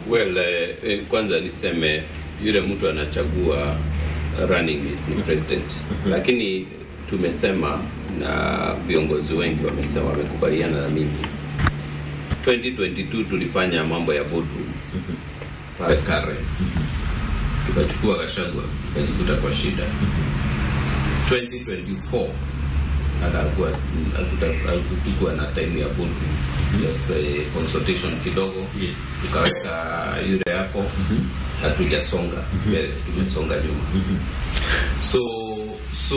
Well, eh, eh, kwanza niseme yule mtu anachagua running mate ni president, lakini tumesema na viongozi wengi wamesema, wamekubaliana na mimi 2022 tulifanya mambo ya boardroom pale Karen, tukachukua Gachagua tukajikuta kwa shida. 2024 hatakuwa hatukuwa na time ya boardroom, just eh, consultation kidogo, tukaweka yule hapo, hatujasonga mbele, tumesonga nyuma. So so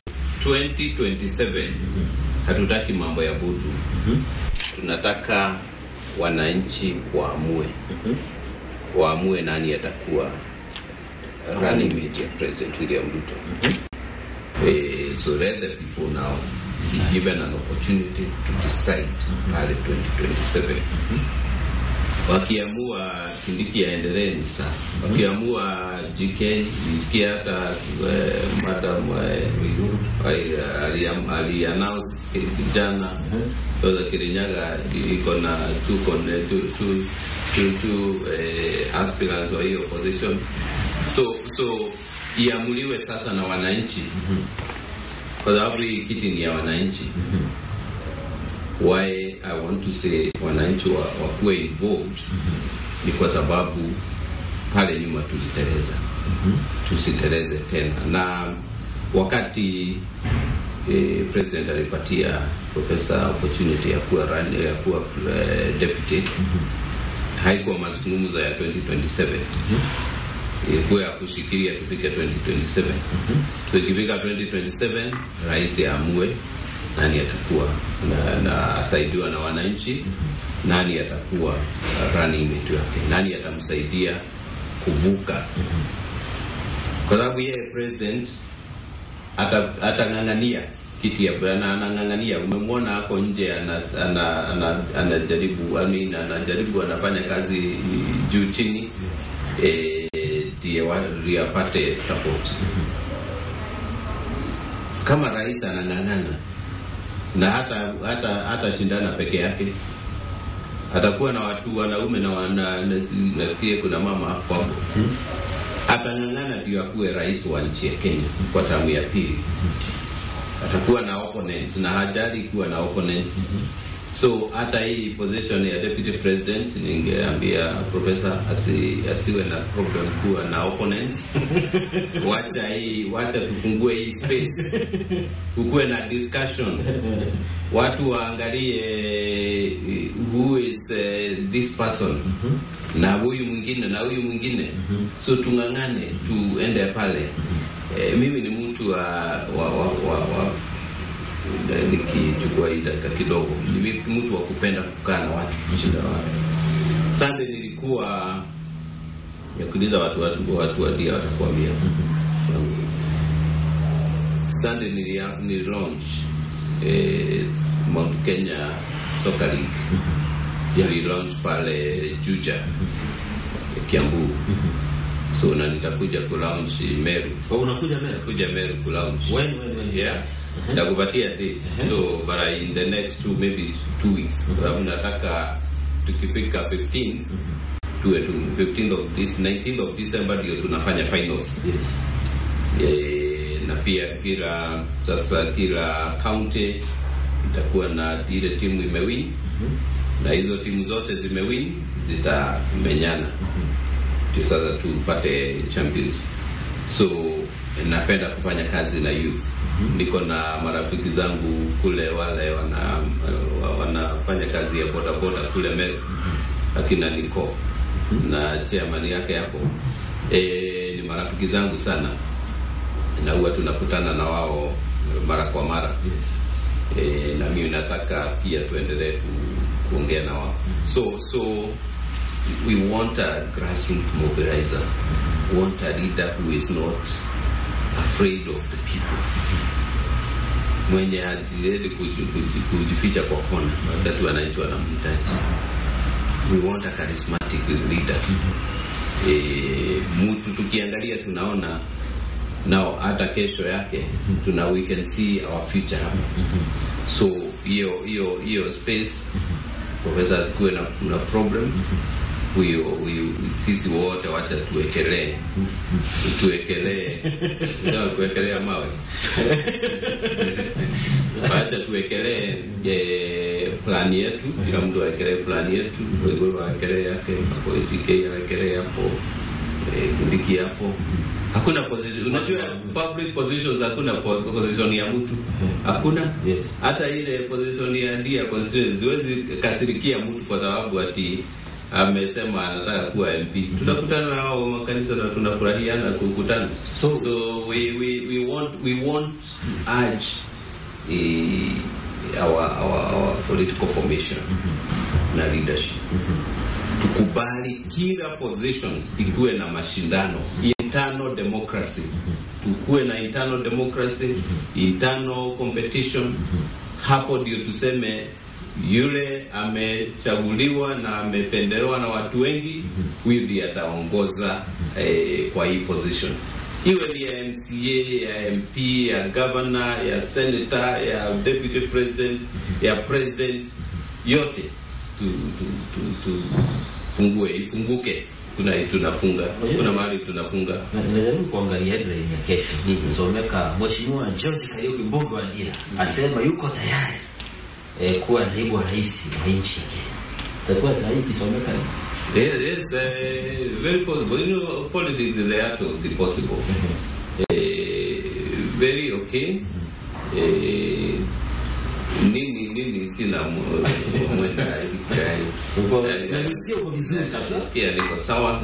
2027 hatutaki mambo ya boardroom tunataka wananchi waamue waamue nani atakuwa running mate ya President William Ruto. Eh, so let the people now be given an opportunity to decide pale 2027. Wakiamua Kindiki aendelee ni sawa, wakiamua JK nisikia hata eh, madam eh, ali- ali- ali-announce jana Rosa Kirinyaga iko na two con- two two two two eh, aspirants wa hiyo position, so so iamuliwe sasa na wananchi, kwa sababu hii kiti ni ya wananchi. Why I want to say wananchi wa- wakuwe involved ni kwa sababu pale nyuma tuliteleza, tusiteleze tena. Na wakati eh, president alipatia profesa opportunity ya kuwa run, ya kuwa eh, deputy haikuwa mazungumzo ya 2027 ilikuwa ya kushikilia tufike 2027 so ikifika 2027 rais aamue nani atakuwa na, na asaidiwa na wananchi nani atakuwa uh, running mate wake nani atamsaidia kuvuka kwa sababu yeye president ata- atang'ang'ania kiti ya na anang'ang'ania. Umemwona hapo nje anajaribu ana, ana, anajaribu I mean, anajaribu anafanya kazi juu chini eh, ndiye wa- ndiye apate support. Kama rais anang'ang'ana na hata hata hata shindana peke yake atakuwa na watu wanaume na wana na- nafikiri kuna mama hapo hapo atang'ang'ana ndio akuwe rais wa nchi ya Kenya kwa tamu ya pili. Atakuwa na opponents na hajali kuwa na opponents. So hata hii position ya deputy president, ningeambia profesa asi, asiwe na problem kuwa na opponents. wacha hii, wacha tufungue hii space, kukuwe na discussion, watu waangalie eh, who is eh, this person na huyu mwingine na huyu mwingine so tung'ang'ane tuende pale eh, mimi ni mtu wa, wa, wa, wa, wa eh, nikichukua hii dakika kidogo ni mi- mtu wa kupenda kukaa na watu kushinda na watu sande nilikuwa yakuuliza watu watu watu wadia watakuambia sande nilia- ni launch eh, Mount Kenya Soccer League yeah. launch pale Juja Kiambu so na nitakuja kulaunch Meru Oh, unakuja Meru? kuja Meru kulaunch When, when, when? yeah nitakupatia date so but I- in the next two maybe two weeks kwa sababu nataka tukifika 15 tuwe tu 15th of this 19th of December ndio tunafanya finals Yes. e, na pia kila sasa kila county itakuwa na ile timu imewin na hizo timu zote zimewin zitamenyana ndio sasa tupate champions so napenda kufanya kazi na youth niko na marafiki zangu kule wale wana wanafanya kazi ya bodaboda kule Meru akina Niko na chairman yake hapo e, ni marafiki zangu sana na huwa tunakutana na wao mara kwa mara Yes. e, na mimi nataka pia tuendelee ku, kuongea na wao so so we want a grassroots mobilizer we want a leader who is not afraid of the people mwenye hajiwezi kuji- kuji- kujificha kwa kona wakati wananchi wanamhitaji we want a charismatic leader e, mtu tukiangalia tunaona nao hata kesho yake tuna we can see our future hapa so hiyo hiyo hiyo space profesa asikuwe na, na problem huyo huyu sisi wote wacha tuwekelee tuwekelee Unataka kuwekelea mawe wacha tuwekelee eh, plani yetu kila mtu awekelee plani yetu Waiguru awekelee yake hapo ATK awekelee hapo eh, Kindiki hapo hakuna position unajua public positions hakuna po- position ya mtu hakuna Yes. hata ile position ya ndia constituency siwezi kasirikia mtu kwa sababu ati amesema anataka kuwa MP. Tutakutana na hao wa makanisa na tunafurahiana kukutana. So- so we, we, we want we want to urge eh, our, our, our political formation na leadership tukubali kila position ikuwe na mashindano internal democracy tukuwe na internal democracy internal competition hapo ndio tuseme yule amechaguliwa na amependelewa na watu wengi huyu ndiye ataongoza eh, kwa hii position iwe ni ya MCA ya MP ya governor ya senator ya deputy president ya president yote tu, tu, tu, tu fungue ifunguke tuna tunafunga kuna mahali tunafunga Na- Najaribu kuangalia headline ya kesho Mhm. someka Mheshimiwa George Kariuki mbunge wa Ndira asema yuko tayari eh, kuwa naibu wa rais wa nchi ya Kenya. Itakuwa sahihi ikisomeka hivi? Yes, yes, uh, very possible. You know, politics is the art of the possible. Uh, very okay. Uh, nini nini sina mu- mwenda ikai. Uko- Eh, najisikia uko vizuri kabisa. Najisikia niko sawa.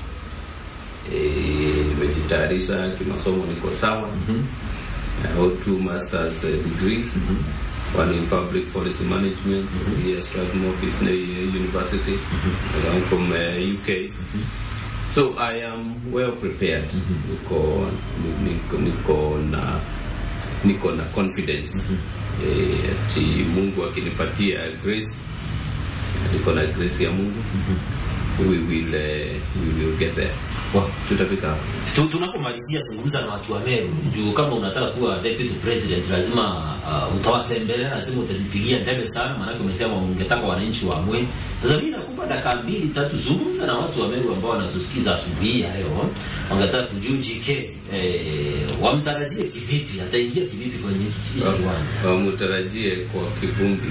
Eh, nimejitayarisha kimasomo niko sawa. I hold two master's uh, degrees. One in public policy management here at Strathmore Business University. And I'm from uh, UK. So I am well prepared. Niko, niko, niko na niko na confidence eh, ati Mungu akinipatia grace, niko na grace ya Mungu, we will uh, we will get there. Wow. Tutafika hapo. Tu- tunapomalizia zungumza na watu wa Meru juu kama unataka kuwa deputy president lazima uh, utawatembelea lazima utajipigia debe sana maanake umesema ungetaka wananchi waamue sasa mimi nakupa dakika mbili tatu zungumza na watu wa Meru ambao wanatusikiza asubuhi hii ya leo wangetaka kujua JK eh, wamtarajie kivipi ataingia kivipi kwenye hichi hichi kiwanja Wamutarajie kwa kivumbi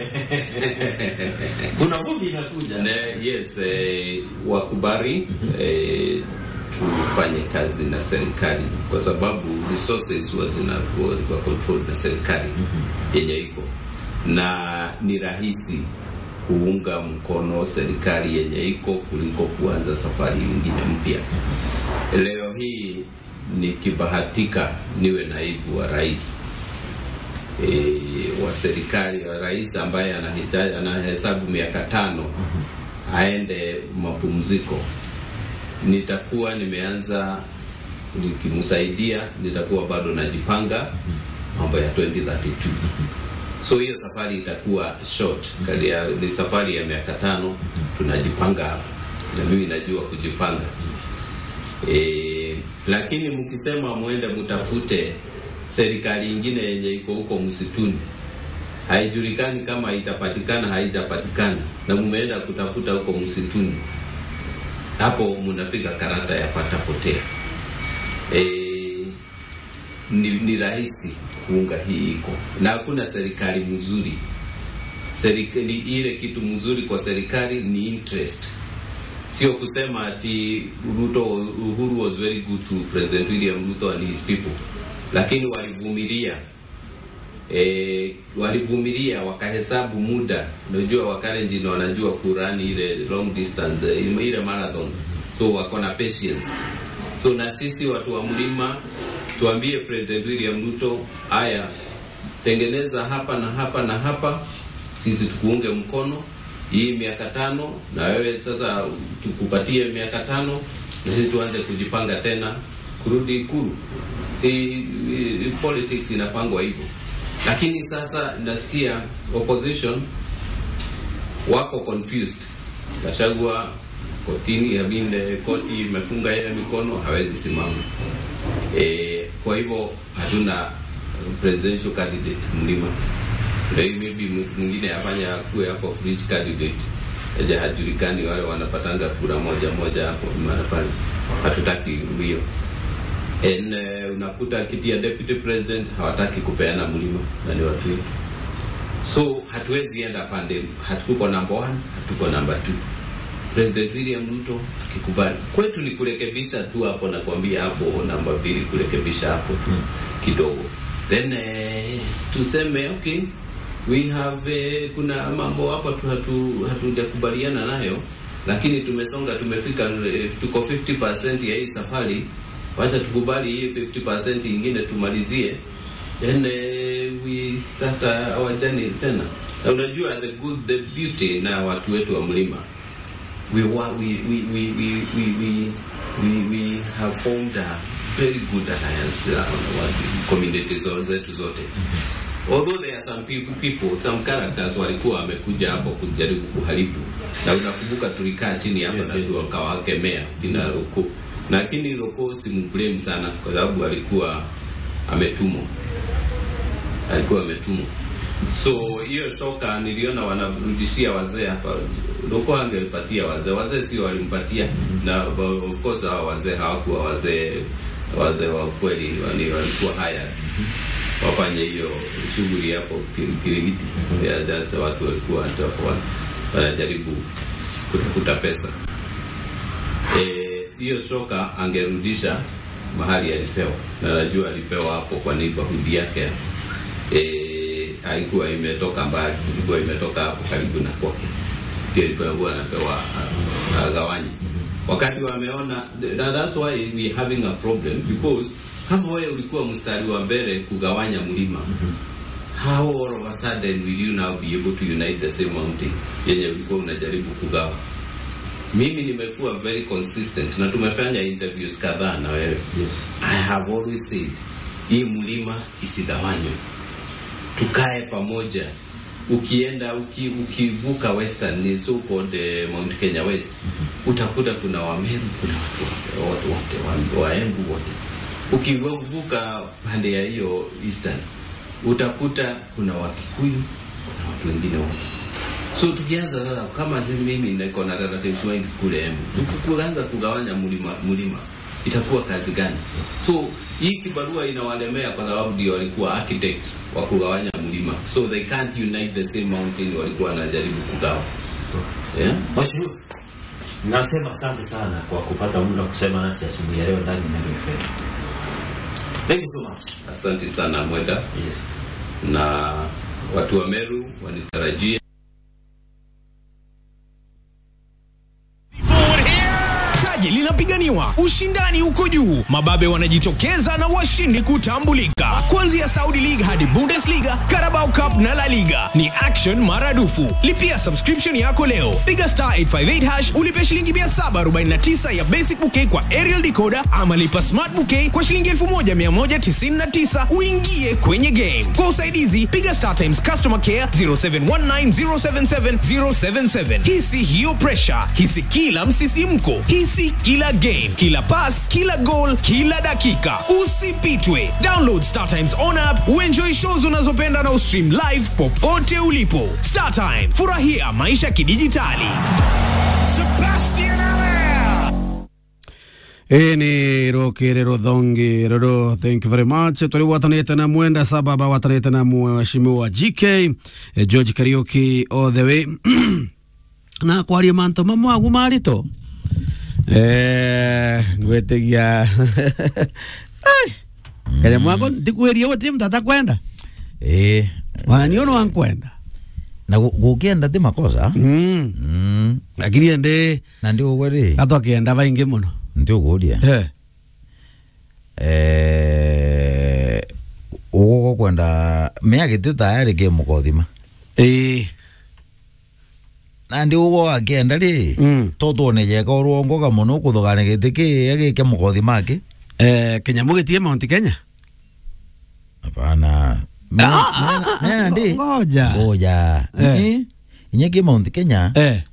kuna vumbi inakuja Na, yes eh, wakubali eh, tufanye kazi na serikali kwa sababu resources huwa zinakuwa zina control na serikali yenye iko na ni rahisi kuunga mkono serikali yenye iko kuliko kuanza safari nyingine mpya. Leo hii nikibahatika niwe naibu wa rais e, wa serikali wa rais ambaye anahitaji anahesabu miaka tano aende mapumziko, nitakuwa nimeanza nikimsaidia, nitakuwa bado najipanga mambo ya 2032 so hiyo safari itakuwa short kali ya, ni safari ya miaka tano tunajipanga hapa na mimi najua kujipanga e, lakini mkisema mwende mtafute serikali ingine yenye iko huko msituni haijulikani kama itapatikana haijapatikana na mmeenda kutafuta huko msituni hapo mnapiga karata ya patapotea e, ni, ni rahisi kuunga hii iko na hakuna serikali mzuri serikali ile kitu mzuri kwa serikali ni interest sio kusema ati Ruto Uhuru was very good to President William Ruto and his people lakini walivumilia e, walivumilia wakahesabu muda unajua wakalenjin wanajua kurani ile long distance eh, ile marathon so wako na patience so na sisi watu wa mlima tuambie President William Ruto haya tengeneza hapa na hapa na hapa sisi tukuunge mkono hii miaka tano na wewe sasa tukupatie miaka tano na sisi tuanze kujipanga tena kurudi ikulu si i- politics inapangwa hivyo lakini sasa nasikia opposition wako confused Gachagua kotini I mean, eh, koti imefunga yeye mikono hawezi simama e, kwa hivyo hatuna presidential candidate mlima ndio maybe mtu mwingine afanya akuwe hapo fringe candidate haja hajulikani wale wanapatanga kura moja moja hapo mara pale hatutaki hiyo En, uh, unakuta kiti ya deputy president hawataki kupeana mlima na ni watu wetu so hatuwezi enda pande hatuko number one hatuko number two president william ruto akikubali kwetu ni kurekebisha tu hapo nakwambia hapo namba mbili kurekebisha hapo tu kidogo then eh, tuseme okay we have eh, kuna mambo hapa tu hatu hatujakubaliana nayo lakini tumesonga tumefika eh, tuko 50% ya hii safari wacha tukubali hii 50% ingine tumalizie then uh, we start uh, our journey tena na unajua the good the beauty na watu wetu wa mlima we wa, we, we, we, we, we, we, we, we have formed a very good alliance uh, on our community zo- zetu zote although there are some people, people some characters walikuwa wamekuja hapo kujaribu kuharibu na unakumbuka tulikaa chini hapa na tukawakemea kina Roko lakini Roko simblame sana kwa sababu alikuwa ametumwa alikuwa ametumwa so hiyo soka niliona wanarudishia wazee hapa Roko angelipatia wazee wazee sio walimpatia na of course hao wazee hawakuwa wazee wazee wa kweli wani- walikuwa haya wafanye hiyo shughuli hapo Ki- Kirigiti ya sasa watu walikuwa hata wa- wanajaribu kutafuta pesa Eh, hiyo soka angerudisha mahali alipewa na najua alipewa hapo kwa neighborhood yake eh, haikuwa imetoka mbali ilikuwa imetoka hapo karibu na kwake ndio ilikuwa anapewa ah, agawanye wakati wameona na that's why we having a problem because kama wewe ulikuwa mstari wa mbele kugawanya mlima how all of a sudden will you now be able to unite the same mountain yenye ulikuwa unajaribu kugawa mimi nimekuwa very consistent na tumefanya interviews kadhaa na wewe Yes. I have always said hii mlima isigawanywe, tukae pamoja. Ukienda uki, ukivuka western ni so called eh, Mount Kenya West, utakuta kuna Wameru, kuna watu wote wote wa- Waembu wote. Ukivuka pande ya hiyo eastern, utakuta kuna Wakikuyu, kuna watu wengine wote so tukianza sasa kama sisi mimi niko na relatives wengi kule Embu tukianza kugawanya mlima mlima itakuwa kazi gani so hii kibarua inawalemea kwa sababu ndio walikuwa architects wa kugawanya mlima so they can't unite the same mountain walikuwa wanajaribu kugawa yeah? Mheshimiwa, nasema asante sana kwa kupata muda kusema nasi asubuhi ya leo ndani ya Neno FM. Thank you so much. asante sana mwenda Yes. na watu wa Meru wanitarajia taji linapiganiwa ushindani uko juu mababe wanajitokeza na washindi kutambulika kuanzia saudi league hadi bundesliga carabao cup na la liga ni action maradufu lipia subscription yako leo piga star 858 hash ulipe shilingi 749 ya basic bouquet kwa aerial decoder ama lipa smart bouquet kwa shilingi 1199 uingie kwenye game kwa usaidizi piga star times customer care 0719077077 hisi hiyo pressure hisi kila msisimko hisi kila game kila pass kila goal kila dakika usipitwe download star times on app uenjoy shows unazopenda na ustream live popote ulipo star time furahia maisha kidijitali Sebastian Allaire. ĩĩ nĩ rũkĩrĩ rũthongi rũrũ thank you very much tũrĩ gwatanĩte na mwenda sababa gwatanĩte na mheshimiwa gk eh, george kariuki all the way na kwaria manto mamwe agu marito eh ngwĩtĩgia Ai, kanyamũ gako ndikuĩrie gũtirĩ mtu atakwenda Eh, ona niĩ no wankwenda na gu- gukienda ti makosa Mm, mm. lakini ndĩ na ndi ugwe ri gatwakĩenda baingĩ mũno ndi uguria Eh, eh ugugo kwenda miagiti tayari ki mukothima ĩĩ na ndi ugo akienda ri Mm. to tuone jeka urwongoga muno kuthugane giti ki agike mukothima aki eh, kĩnyamũ gĩtiĩ mount kenya hapana mena ndi ngoja ngoja Eh. Eh, inye ki mount kenya eh.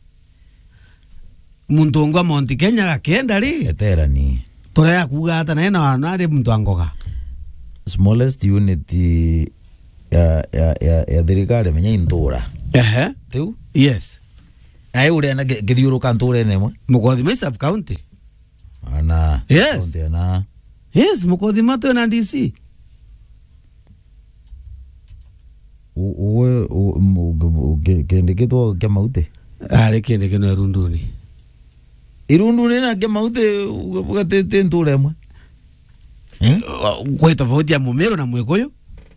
muntu ngwa mount kenya gakienda ri eterani turea kuga ata naye na nari muntu angoga smallest unit ya ya ya ya thirikari menya intura ehe tiu yes naye uria na githiuruka nturene imwe mukothima sub county ana Yes. Kaunti ana yes mukothima twina dc uwe kende gitwo kia mauti arä kä ndä kä no runduni irundu nä na kia mauti gatete nture imwe Eh? kwä tofauti ya må mä rå na mwä kå yå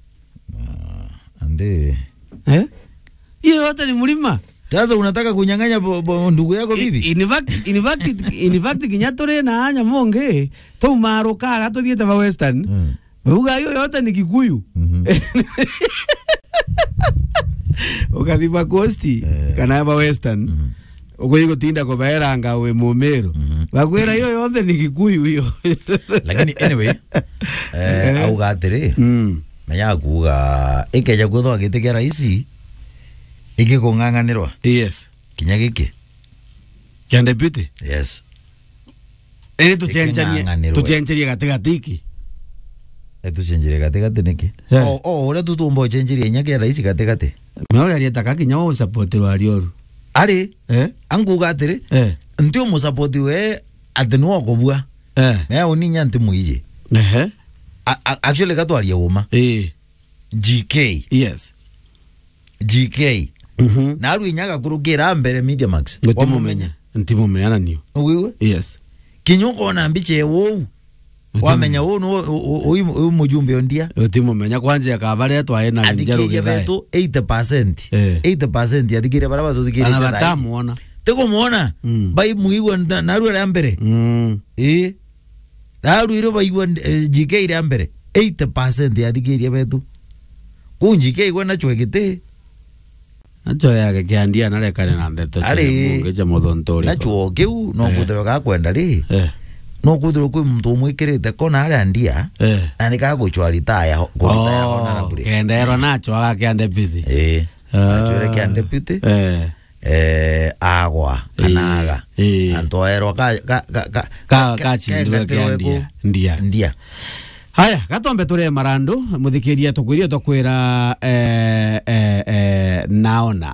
andi hiyo yote ni mlima sasa unataka kunyang'anya bo- bo- ndugu yako bibi In fact- in fact- in fact kinya tå rä na anya monge tå marå kaga tå thiä te ba western Mm. bauga hiyo yote ni kikuyu Mhm. ukathima costi kana ba western ukwii gutinda kubaeranga wi mumiru bakwira hiyo yothe ni gikuyu hiyo lakini anyway eh, auga atiri Mm. menya kuga ikeja gwithwa giti kia raisi igikung'ang'anirwa yes kinya giki kia deputy yes iri tucenjanie Iking'ang'anirwe. tucenjerie gatigatiki etucenjire gatigati niki Yeah. o o uria tutumba ucenjirie inya kia raisi gatigati meoria rietaka kinya wa usupport wa rioru ari eh anguga atiri eh ntio musapoti we ati niwe okobua eh mea uninya nti muiji ehe A- a- actually gatwaria uma eh gk yes gk mhm na aru inya gakurukira mbere media max ngutimumenya ntimumenyana nio ugiwe yes kinya ukona mbica ewou wamenya uu uyu mujumbe ondia utimumenya kwanja kabaria twae na njaru athikiria githae betu 80% Eh. 80% athikiria bara batuthikiria ana batamuona tikumwona Mm. bai muigwa na- naru aria mbere mm ii naru iro baigwa eh, gk iria mbere 80% athikiria betu kuu gk igwa nachwe giti nacho yake kiandia narekane na ndeto Ari. mungeja muthontori nachuo kiu no Eh. kuthirwo gakwenda ri eh no kuthirwo kwi muntu umwikirite kona aria ndia eh na nikaguchwa ritaya kuruta ya honorable kenderwa nacho agakiande bithi ii achwire kia deputy eh eh agwa kanaga Eh. antoerwa ka ka ka ka ka- kachindirwe kengatirwe kiandia ku- ndia ndia haya gatombe tå marandu muthikiria tukwirie twakwira eh, eh, eh, naona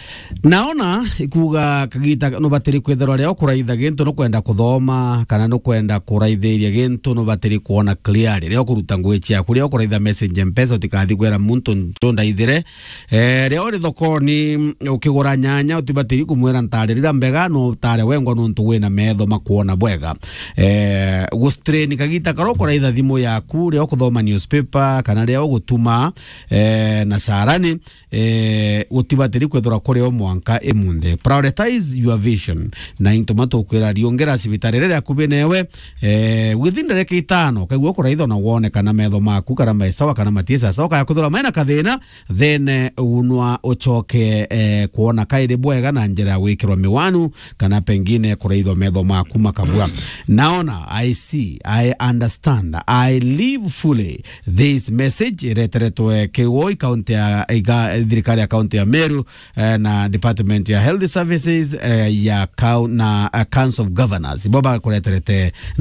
naona ikuga kagita no batiri kwithirwa ria kuraitha gintu no kwenda kuthoma kana no kwenda kuraithĩria gintu no batiri kuona clearly ria kuruta ngui ciaku ria kuraitha message mpesa utikathi kwira muntu ntundaithire eh, ria uri thokoni ukigura nyanya utibatiri kumwira ntaririra mbega no tare wengwa nuntu wina metho makuona bwega eh, gustrain kagita karo kuraitha thimu yaku ria ukuthoma newspaper kana ria ugutuma eh, na carani eh, gutibatiri kwithira kuria mwanka imunthe prioritize your vision na intuma tukwira riongera cibitari riria akubi newe eh, within ndagika itano kaigua kuraitha na wone kana metho maku kana maisawa kana matiesa sawa kaya kuthura maina kathina then eh, unwa uchoke eh, kuona kairi bwega na njira ya gwikirwa miwanu kana pengine kuraithwa metho maku makabua naona i see i understand i live fully this message ireteretwe kiwoi kaunti ya iga thirikari ya kaunti ya meru eh, na department ya health services eh, ya kau, na uh, council of governors ibo bakureterete